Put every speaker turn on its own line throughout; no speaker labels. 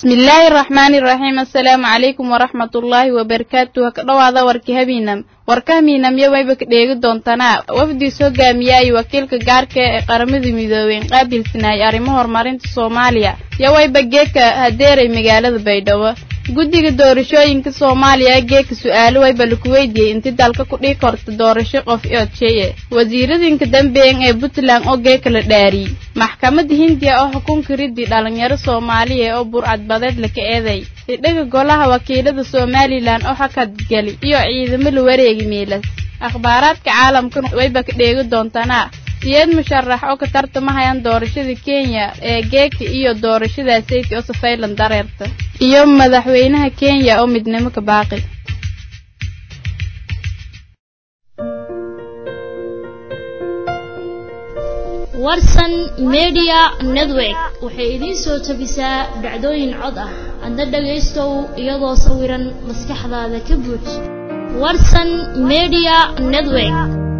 bismillaahi raxmaani raxiim assalaamu calaykum waraxmatullaahi wabarakaatu ha ka dhowaada warka habiinam warka habiinamyo wayba ka dheegi doontanaa wafdiis hogaamiyay wakiilka gaarka ee qaramada midoobeen qaabilsanaayay arrimo horumarinta soomaaliya yo wayba geeka hadeeray magaalada baydhabo guddiga doorashooyinka soomaaliya geeka su-aalo wayba laku weydiiyey inti dalka ku dhii korta doorasho qof iodsheye wasiiradinka dambeyan ee puntland oo geeka la dhaariyey maxkamadda hindiya oo xukunka riddi dhalinyaro soomaaliya oo burcadbadeed laka eeday idhaga golaha wakiilada somalilan oo xakadgeli iyo ciidamo la wareegi meelas akhbaaraadka caalamkan wayba ka dheegi doontanaa siyeed musharax oo ka tartamahayaan doorashada kenya ee geeka iyo doorashada sayti oo safaylan dareerta iyo madaxweynaha kenya oo midnimo ka baaqi
warsan media network waxay idiin soo tabisaa dhacdooyin cod ah adna dhagaystow iyadoo sawiran maskaxdaada ka buuj warsan media network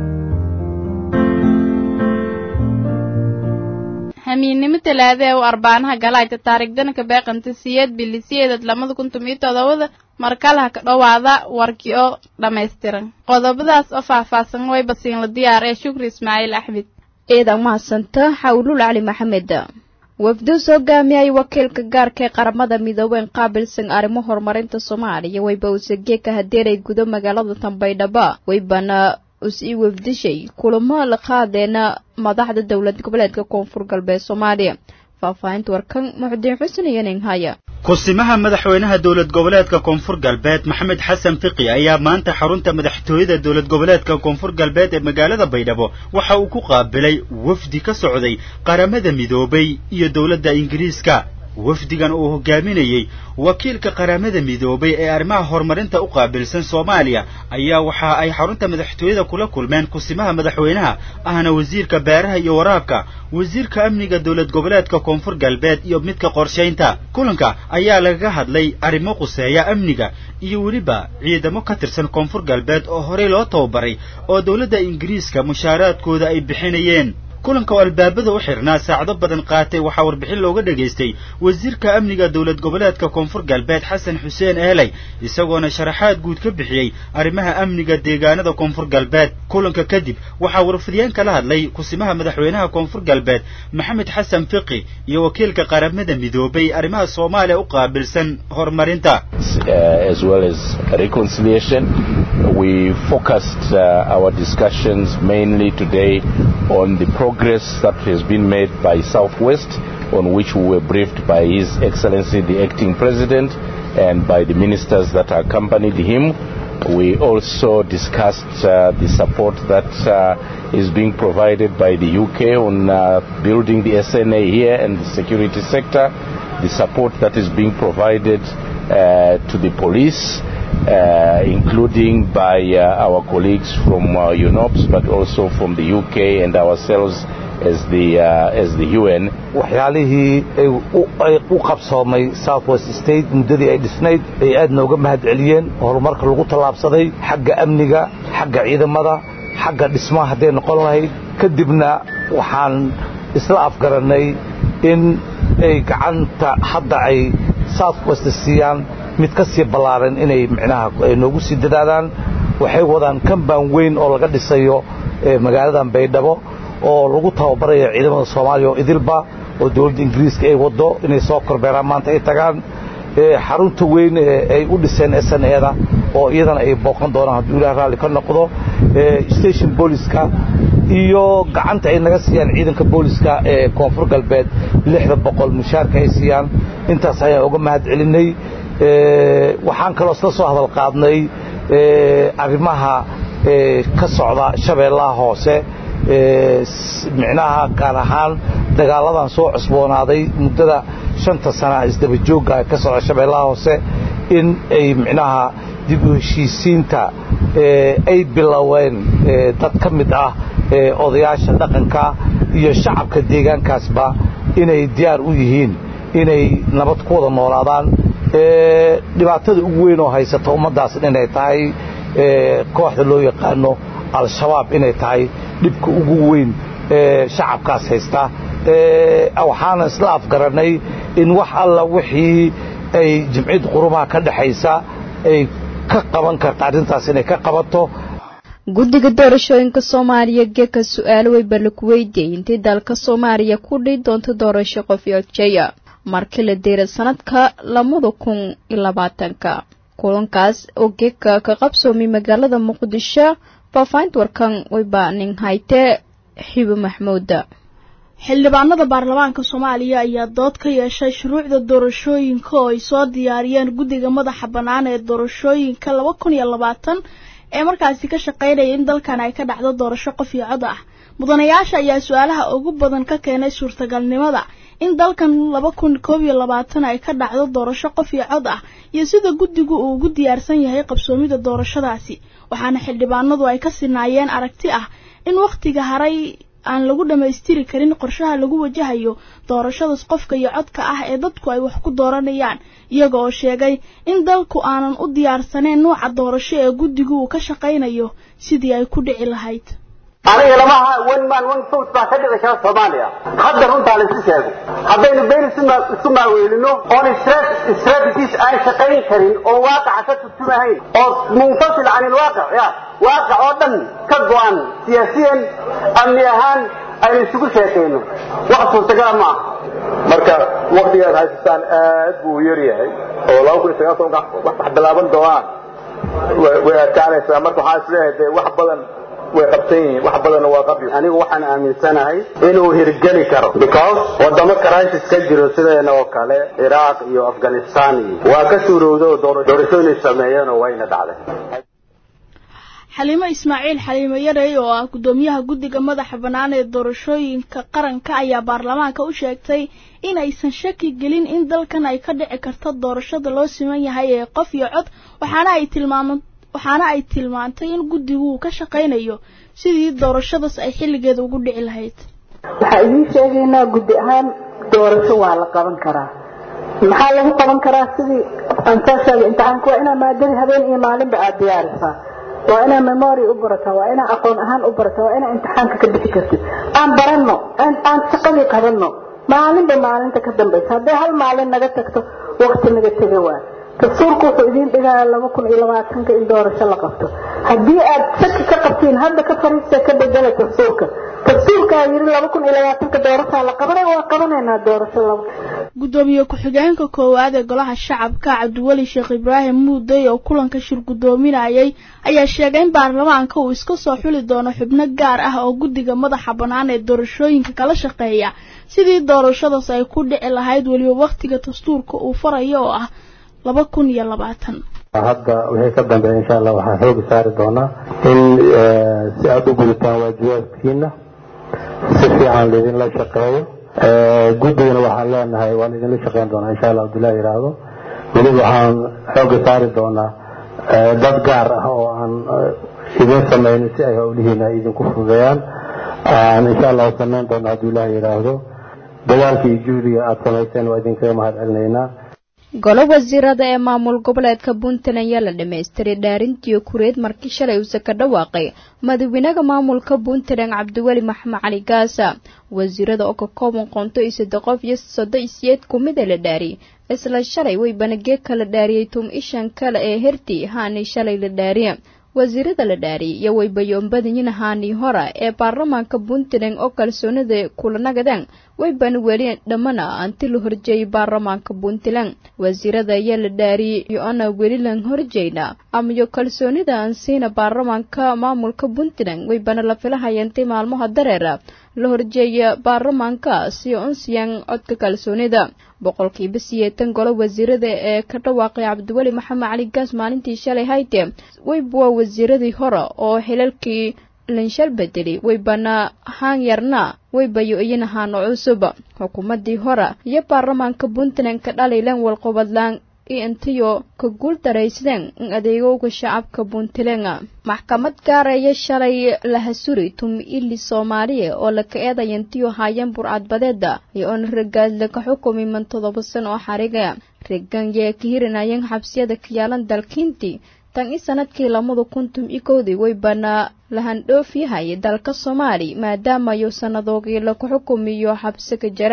hamiinnimo talaada ee u arbaanaha galaayta taarigdana ka beeqanta siyeed bilisiyeedad lamada kun tomiyo todobada markalaha ka dhowaada warkii oo dhammaystiran qodobadaas oo faahfaahsan way basiinla diyaar ee shukri ismaaciil axmed
ciidan mahadsanta xawlul cali maxamed wafduus hogaamiyay wakiilka gaarka ee qaramada midoobeen qaabilsan arrimo horumarinta soomaaliya wayba usagee ka hadeeray gudo magaalada tanbaydhaba waybana us-ii wafdishay kulamo la qaadeena madaxda dowlad goboleedka koonfur galbeed soomaaliya faahfaahinta warkan muxudiin xuseen iyo ninghaya
kusimaha madaxweynaha dowlad goboleedka koonfur galbeed maxamed xasan fiqi ayaa maanta xarunta madaxtooyada dowlad goboleedka koonfur galbeed ee magaalada baydhabo waxa uu ku qaabilay wafdi ka socday qaramada midoobay iyo dowladda ingiriiska wafdigan uu hogaaminayey wakiilka qaramada midoobay ee arrimaha horumarinta u qaabilsan soomaaliya ayaa waxa ay xarunta madaxtooyada kula kulmeen kusimaha madaxweynaha ahna wasiirka beeraha iyo waraabka wasiirka amniga dowlad goboleedka koonfur galbeed iyo midka qorshaynta kulanka ayaa lagaga hadlay arrimo quseeya amniga iyo weliba ciidamo ka tirsan koonfur galbeed oo horey loo tababaray oo dowladda ingiriiska mushaaraadkooda ay bixinayeen kulanka oo albaabada u xirnaa saacado badan qaatay waxaa warbixin looga dhegaystay wasiirka amniga dowlad goboleedka koonfur galbeed xasan xuseen eeley isagoona sharaxaad guud ka bixiyey arrimaha amniga deegaanada koonfur galbeed kulanka kadib waxaa warfidiyeen kala hadlay kusimaha madaxweynaha koonfur galbeed maxamed xasan fiqi iyo wakiilka qaramada midoobay arrimaha soomaaliya u qaabilsan horumarinta
We focused uh, our discussions mainly today on the progress that has been made by Southwest, on which we were briefed by His Excellency the Acting President and by the ministers that accompanied him. We also discussed uh, the support that uh, is being provided by the UK on building the SNA here and the security sector, the support that is being provided to the police. Uh, including by uh, our colleagues from uh, UNOPS, but also from the UK and ourselves as the, as the UN.
waxyaalihii ay u qabsoomay southwest state muddadii ay dhisnayd ay aad nooga mahad celiyeen horumarka lagu tallaabsaday xagga amniga xagga ciidamada xagga dhismaha hadday noqon lahayd kadibna waxaan isla afgarannay in ay gacanta hadda ay southwest siiyaan mid ka sii ballaaran inay micnaha ay noogu sii dadaadaan waxay wadaan kambaan weyn oo laga dhisayo magaaladan baydhabo oo lagu tababarayo ciidamada soomaaliya oo idilba oo dowladda ingiriiska ay waddo inay soo korbeeraan maanta ay tagaan xarunta weyn ay u dhiseen sn eda oo iyadana ay booqan doonaan hadduu ilaah raalli ka noqdo station booliska iyo gacanta ay naga siiyaan ciidanka booliska ee koonfur galbeed lixda boqol mushaarka ay siiyaan intaas ayaan uga mahad celinay waxaan kaloo isla soo hadal qaadnay arrimaha ka socda shabeellaha hoose micnaha gaar ahaan dagaaladan soo cusboonaaday muddada shanta sana isdabajoogga ka socda shabeellaha hoose in ay micnaha dib u heshiisiinta ay biloween dad ka mid ah odayaasha dhaqanka iyo shacabka deegaankaasba inay diyaar u yihiin inay nabad ku wada noolaadaan dhibaatada ugu weyn oo haysata ummaddaas inay tahay kooxda loo yaqaano al-shabaab inay tahay dhibka ugu weyn shacabkaas haysta waxaana isla afgarannay in wax alla wixii ay jimciyadda qurumaha ka dhexaysa ay ka qaban karta arrintaas inay ka qabato
guddiga doorashooyinka soomaaliya geeka su-aalo weyba laku weydiiyey intii dalka soomaaliya ku dhihi doonto doorasho qof iyo jeya markii la diiray sanadka labada kun iyo labaatanka kulankaas oo geeka ka qabsoomay magaalada muqdisho faafahinta warkan weyba nin hayte xibo maxmuuda
xildhibaanada baarlamaanka soomaaliya ayaa dood ka yeeshay shuruucda doorashooyinka oo ay soo diyaariyeen guddiga madaxa bannaan ee doorashooyinka laba kun iyo labaatan ee markaasi ka shaqaynaya in dalkan ay ka dhacdo doorasho qof iyo cod ah mudanayaasha ayaa su-aalaha ugu badan ka keenay suurtagalnimada in dalkan laba kun koob iyo labaatan ay ka dhacdo doorasho qof iyo cod ah iyo sida guddigu uu ugu diyaarsan yahay qabsoomida doorashadaasi waxaana xildhibaanadu ay ka sinaayeen aragti ah in wakhtiga haray aan lagu dhammaystiri karin qorshaha lagu wajahayo doorashadaas qofka iyo codka ah ee dadku ay wax ku dooranayaan iyaga oo sheegay in dalku aanan u diyaarsaneyn nuuca doorasho ee guddigu uu ka shaqaynayo sidii ay ku dhici lahayd
aniga lamaha one man one vote baa ka dhici kara soomaaliya hadda runtaa la isu sheego haddaynu been isu maaweelino oon strategies aan shaqayn karin oo waaqaca ka turtumahayn oo munfasil can ilwaaqic ya waaqic oo dhan ka go-an siyaasiyan amni ahaan aynu isugu sheekayno wax suurtagala ma aha
marka waktigaad haysataan aad buu u yar yahay oo laba kun iyo sagaal tobanka wax bilaaban doonaan way adkaanaysaa marka waxaan isleeyahay dee wax badan way qabsan yihiin wax badanna waa qabyo
anigu waxaan aaminsanahay inuu hirgeli karo because wadamo crisis ka jiro sideena oo kale ciraaq iyo afghanistan iyo waa ka suurowda oo doorashooyin sameeyeen oo wayna dhacday
xaliimo ismaaciil xaliimo yarey oo ah guddoomiyaha guddiga madaxa bannaan ee doorashooyinka qaranka ayaa baarlamaanka u sheegtay in aysan shaki gelin in dalkan ay ka dhici karto doorashada loo siman yahay ee qof iyo cod waxaana ay tilmaama waxaana ay tilmaantay in guddigu uu ka shaqaynayo sidii doorashadaas ay xilligeeda ugu dhici lahayd
waxaa idiin sheegaynaa guddi ahaan doorasho waa la qaban karaa maxaa lagu qaban karaa sidii aan soo sheegay imtixaanku waa inaa maadadii habeen iyo maalinba aada diyaarisaa waa inaa memory u barataa waa inaa aqoon ahaan u barataa waa inaa imtixaanka ka bixi kartid aan baranno aan shaqadii qabanno maalinba maalinta ka dambaysa hadday hal maalin naga tagto waqti naga tega waa dastuurku wuxuu idiin dhigaya laba kun iyo labaatanka in doorasho la qabto haddii aad shaki ka qabtiin hadda ka fariista ka bedela dastuurka dastuurkaa yiri laba kun iyo labaatanka doorashaa la qabanay waa qabanaynaa doorasho laba
guddoomiye ku-xigeenka koowaad ee golaha shacabka cabdiweli sheekh ibraahim muuday oo kulanka shir guddoominayay ayaa sheegay in baarlamaanka uu iska soo xuli doono xubno gaar ah oo guddiga madaxa bannaan ee doorashooyinka kala shaqeeya sidii doorashadaas ay ku dhici lahayd weliba wakhtiga dastuurka uu farayo oo ah laba kun iyo labaatan
hadda wixii ka dambeeya insha allah waxaan xooga saari doonaa in si aada u gudataan waajibaadkiina si fiican laydinla shaqeeyo guddigana waxaan leenahay waan idinla shaqeyn doonaa insha allah abdullahi yidhaahdo weliba waxaan xooga saari doonaa dad gaar ah oo aan idin samaynin si ay howlihiina idinku fududeeyaan aan insha allah samayn doona hadduu ilaah yidhaahdo dagaalka iyo juhdiga aada samayseen waa idinkaga mahad celinaynaa
golo wasiirada ee maamul goboleedka puntland ayaa la dhamaystiray dhaarintii kureed markii shalay uuse ka dhawaaqay madaxweynaha maamulka puntland cabdiweli maxamed cali gaasa wasiirada oo ka kooban qoonto iyo saddex qof iyo sodo iyo siyeed kumida la dhaariyay isla shalay way banagee kala dhaariyey tum ishan kale ee herti haani shalay la dhaariya wasiirada la dhaariyay iyo waybayoonbadayin haanii hora ee baarlamaanka puntland oo kalsoonida kulanagadaan waybana weli dhammana anti la horjeeyay baarlamaanka puntland wasiirada ayaa la dhaariyey iyo ana weli lan horjeyna amayo kalsoonida aan siina baarlamaanka maamulka puntland waybana la filahayantay maalmaha dareera la horjeeya baarlamaanka si unsiyaan codka kalsoonida boqolkiiba siyeetan golo wasiirada ee ka dhawaaqay cabdiweli maxamed cali gaas maalintii shalay hayte wayba waa wasiiradii hore oo xilalkii lanshal bedeli waybana haan yarna waybayo iyana haano cusub xukuumadii hore iyo baarlamaanka puntland ka dhalaylan walqobadlaan iyo intiyo ka guul daraysadeen in adeegowga shacabka puntland maxkamad gaaraya shalay lahasuri tumi ili soomaaliya oo laka eedaya intiyo haayeen burcadbadeeda iyo oona ragaadla ka xukumay man todoba san oo xariga regan yee ka hirinayeen xabsiyada kayaalan dalkiintii tan i sanadkii lamada kuntum iyo kowdii way banaa lahandhoof yahay dalka soomaali maadaamayo sannadoogii laku xukumiyo xabsi ka jaran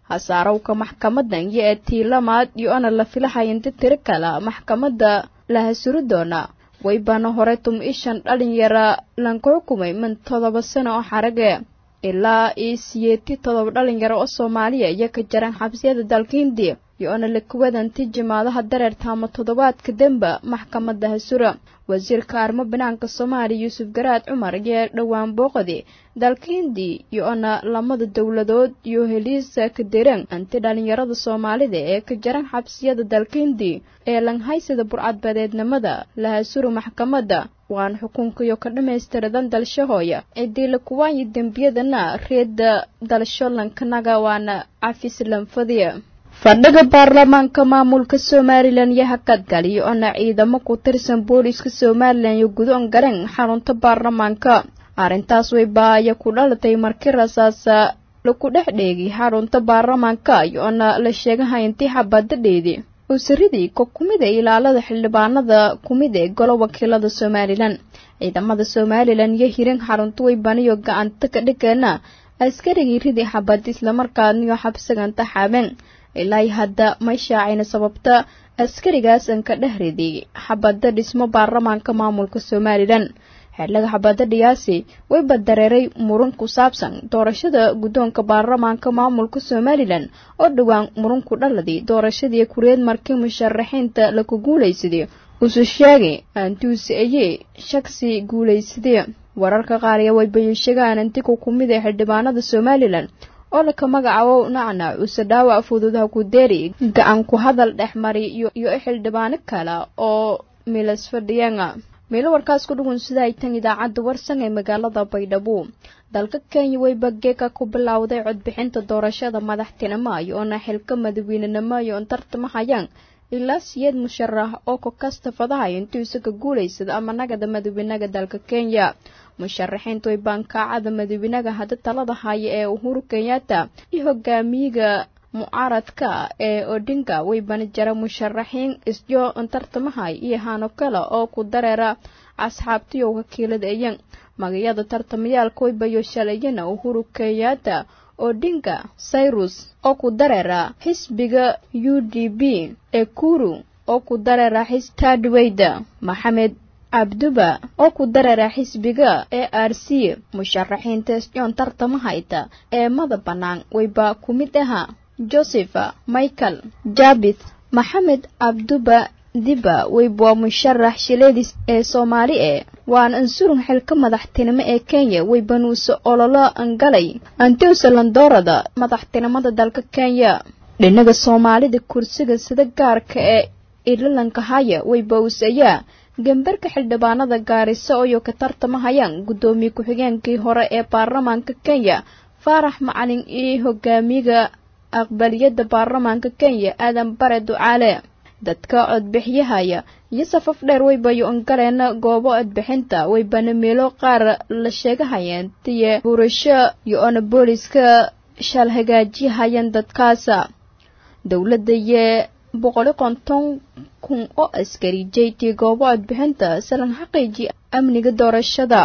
hasaarowka maxkamadan iyo ee tiilamaad iyo ana la filahaynta tiro kala maxkamadda la hasuri doona waybana hore tum ishan dhalinyara lanka xukumay min todoba sano oo xarage ilaa io siyeeti todoba dhalinyaro oo soomaaliya iyo ka jaran xabsiyada dalka hindiya iyo ana la kuwadanti jimaadaha dareerta ama toddobaadka demba maxkamadda hasura wasiirka arrimo banaanka soomaaliya yuusuf garaad cumar iyo dhowaan booqadi dalka hindi iyo ana lamada dowladood iyo heliisa kaderan anti dhalinyarada soomaalida ee ka jaran xabsiyada dalka hindi ee langhaysada burcadbadeednimada la hasuro maxkamadda waana xukunkiyo ka dhammaystiradan dalshahooya ciddii la kuwaayi dembiyadana reedda dalsho lankanaga waana cafis lanfadiya fadhiga baarlamaanka maamulka somalilan iyo hakadgal iyo ana ciidamo ku tirsan booliiska somalilan iyo gudoon garan xarunta baarlamaanka arrintaas way baaya ku dhalatay markii rasaasa laku dhex dheegi xarunta baarlamaanka iyo ana la sheegahay intii xabadadheedii usaridii ko kumid ee ilaalada xildhibaanada kumid ee golo wakiilada somalilan ciidamada somalilan iyo hirin xarunta way baniyo gacanta ka dhigeena askarigii ridii xabad islamarkaaniyo xabsiganta xaabeen ilaa hadda may shaacayna sababta askarigaas an ka dheh riday xabadda dhismo baarlamaanka maamulka somalilan xeelaga xabadda dhiyaasi wayba dareeray muran ku saabsan doorashada guddoonka baarlamaanka maamulka somalilan oo dhowaan muranku dhaladii doorashadii kureed markii musharaxiinta laku guulaysaday usu sheegay aantuusi ayee shaksi guulaysadee wararka qaar iyo waybayo sheegaan antiku kumid ee xildhibaanada somalilan oo laka magacaabo nacnac use dhaawac fududaha ku deeri gacan ku hadal dhexmari iyo xildhibaano kale oo milas fadhiyeena meelo warkaas ku dhugun sida ay tan idaacadda warsan ee magaalada baydhabo dalka kenya wayba geeka ku bilowday codbixinta doorashada madaxtinimo iyo oona xilka madaweynenimo iyo on tartamahayaan ilaa siyeed musharax oo ku kasta fadahayo intuu isaga guulaysada ama nagada madawenaga dalka kenya musharaxiintu way baankaacada madawenaga hadda talada haya ee uhuru kenyatta iyo hogaamiyiga mucaaradka ee odinga way bani jara musharaxiin isyo tartamahay iyo hano kale oo ku dareera asxaabtiyo wakiilada eyan magayada tartamayaalka waybayo shalayana uhuru kenyatta odinga cyrus oo ku dareera xisbiga u d b ee kuru oo ku dareera xistadweyda maxamed cabduba oo ku dareera xisbiga e r c musharaxiinta isyoon tartamahayta ee mada bannaan wayba ku mid ahaa josepha michael jabith maxamed cabduba diba weyb waa musharax shileedis ee soomaali e waana ansurun xilka madaxtinimo ee kenya weybanuuse ololo angalay antiusa landoorada madaxtinimada dalka kenya dhinaga soomaalida kursiga sida gaarka ee irilanka haya weybawus ayaa gambarka xildhibaanada gaariso oyo ka tartamahayaan guddoomiye ku-xigeenkii hore ee baarlamaanka kenya faarax macalin iyo hogaamiga aqbaliyadda baarlamaanka kenya aadan bare ducaale dadka codbixyahaya iyo safaf dheer waybayo ongaleena goobo codbixinta waybana meelo qaar la sheegahayeen tiye burasho iyo ona booliska shal hagaajiyahayeen dadkaasa dowladda iyo boqoli konton kun oo askari jeytii goobo codbixinta salan xaqiiji amniga doorashada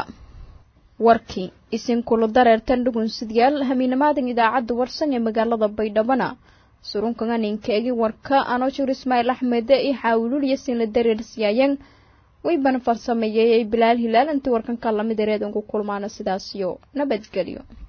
warkii isinkula dareertan dhugunsidyaal hamiinamaadan idaacadda warsan ee magaalada baydhabana surunkanganinka egi warka anoshur ismaail axmede iyo xaawilul yasinla dareersiyaayeen waybana farsameeyey bilaal hilaal intii warkanka lamid ereed ugu kulmaano sidaasiyo nabadgelyo